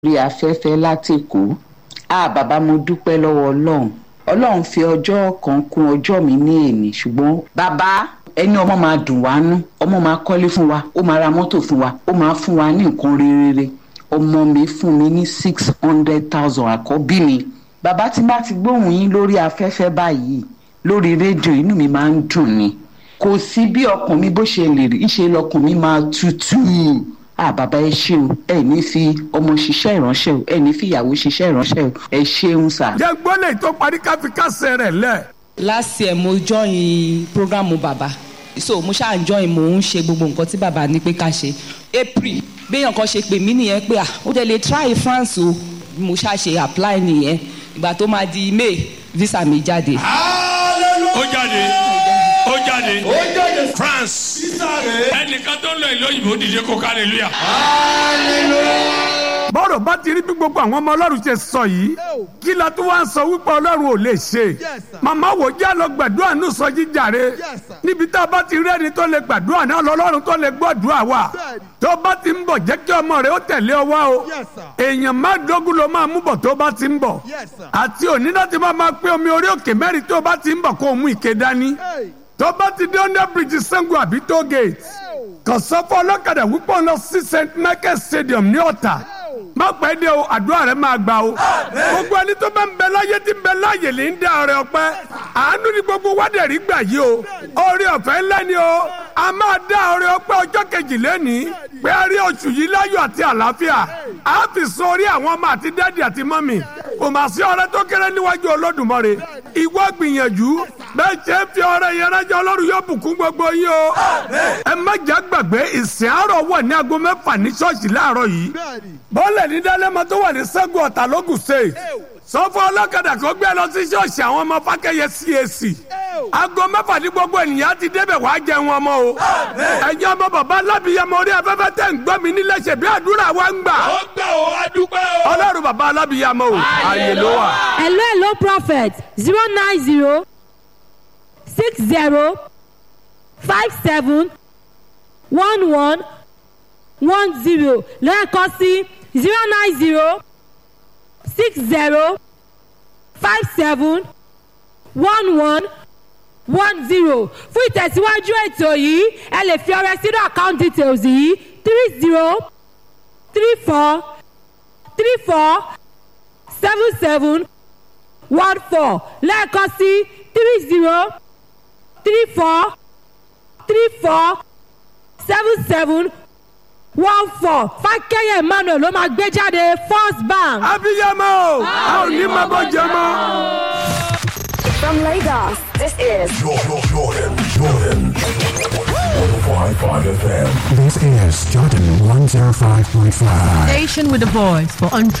orí afẹ́fẹ́ látẹ̀kọ́ a bàbá mo dúpẹ́ lọ́wọ́ ọlọ́run ọlọ́run fi ọjọ́ kan kún ọjọ́ mi ní èmi ṣùgbọ́n bàbá ẹni ọmọ máa dùn wá nú ọmọ máa kọ́lé fún wa ó máa ra mọ́tò fún wa ó máa fún wa ní nǹkan rere ọmọ mi fún mi ní six hundred thousand àkọ́bí mi bàbá tí bá ti gbóhùn yín lórí afẹ́fẹ́ báyìí lórí rédíò inú mi máa ń dùn ni kò sí bí ọkàn mi bó ṣe lè rí ìṣe lọkàn mi máa tutù ah bàbá ẹ ṣe o ẹ ní fi ọmọ ṣiṣẹ́ ìránṣẹ́ o ẹ ní fi ìyàwó ṣiṣẹ́ ìránṣẹ́ o ẹ ṣeun sà. jẹ́ gbọ́lẹ̀ tó parí káfí kásẹ̀ rẹ̀ lẹ̀. last year mo join programu baba so mo ṣáà join mo ń ṣe gbogbo nǹkan tí baba ní pé ká ṣe april béèyàn kan ṣe pè mí nìyẹn pé ah ó dẹ̀ lè try france o mo ṣáà ṣe apply nìyẹn ìgbà tó máa di may visa mi jáde. ó jáde ó jáde france ẹnìkan tó ń lọ ìlú òyìnbó dìde kó hallelujah. bọ́rọ̀ bá ti rí bí gbogbo àwọn ọmọ ọlọ́run ṣe sọ yìí kí la tún wá ń sọ wípé ọlọ́run ò lè ṣe màmá wò já lọ gbàdúrà ní sọ jíjàre níbi tá a bá ti rí ẹni tó lè gbàdúrà náà lọ́lọ́run tó lè gbọ́dúrà wa tó bá ti ń bọ̀ jẹ́ kí ọmọ rẹ̀ ó tẹ̀lé ọ wá o èèyàn má dógún ló máa mú bọ̀ tó bá ti ń bọ̀ àti òní láti máa máa pé omi orí òkè mẹ́rin tó bá ti ń bọ̀ kó o mú ìké dání tó bá ti dé under bridge Ṣàngó àbí toll gate kàn sọ fún ọlọ́kadà wípé òun lọ sí St Michael Stadium ní Ọ̀tà má pẹ́ dé o àdúrà rẹ máa gbà o gbogbo ẹni tó bá ń bẹ láyé tí ń bẹ láyè lè ń dá ọrẹ ọpẹ́ àánú ni gbogbo wádẹ̀rí gbà yìí o orí ọ̀fẹ́ ńlá ni o a máa dá ọrẹ ọpẹ́ ọjọ́ kejì lẹ́ni pé a rí oṣù yìí láyọ̀ àti àlàáfíà a fi sọ orí àwọn ọmọ àti dádì àti mọ́mì kò mà sí ọrẹ tó kéré níwájú Olódùmarè ìwọ gbìyànjú bẹ́ẹ̀ ṣe ń fi ọrẹ yẹn rẹ́jọ́ Ọlọ́run yóò bùkún gbogbo yín o ẹ má jà gbàgbé ìsìn àárọ̀ wọ̀ ní aago mẹ́fà ní ṣọ́ọ̀ṣì láàárọ̀ yìí bọ́ọ̀lẹ̀ ní dálẹ́mọ tó wà ní Ṣàngó Ọ̀tà lógùn state sọ fún ọlọ́kadà kó gbé lọ sí ṣọ́ọ̀ṣì àwọn ọmọ fákẹ́yẹ CAC aago mẹ́fà ní gbogbo ènìyàn ti débẹ̀ wàá jẹun ọmọ o ẹ̀yin ọmọ bàbá alábìyamọ orí afẹ́fẹ́ tẹ̀ ń gbọ́ mi nílé ṣe bí àdúrà wa ń gbà ó gbà ó adúpẹ́ o. ọlọ́run bàbá alábìyamọ o ààyè ló wà. hello hello prophet zero nine zero six zero five seven one one one zero lẹ́ẹ̀kan sí zero nine zero six zero five seven one one one zero fún ìtẹ̀síwájú ètò yìí ẹ lè fi ọrẹ sínú account details yìí three zero three four three four seven seven one four lẹ́ẹ̀kan sí three zero three four three four seven seven one four fákẹ́yẹ̀ emmanuel ló máa gbé jáde first bank. abiyamọ o a ò ní máa bọ́ jẹ mọ́. From Lagos, this is Jordan, Jordan, Jordan. 105.5 FM. This is Jordan 105.5. Station with a voice for entrepreneurs.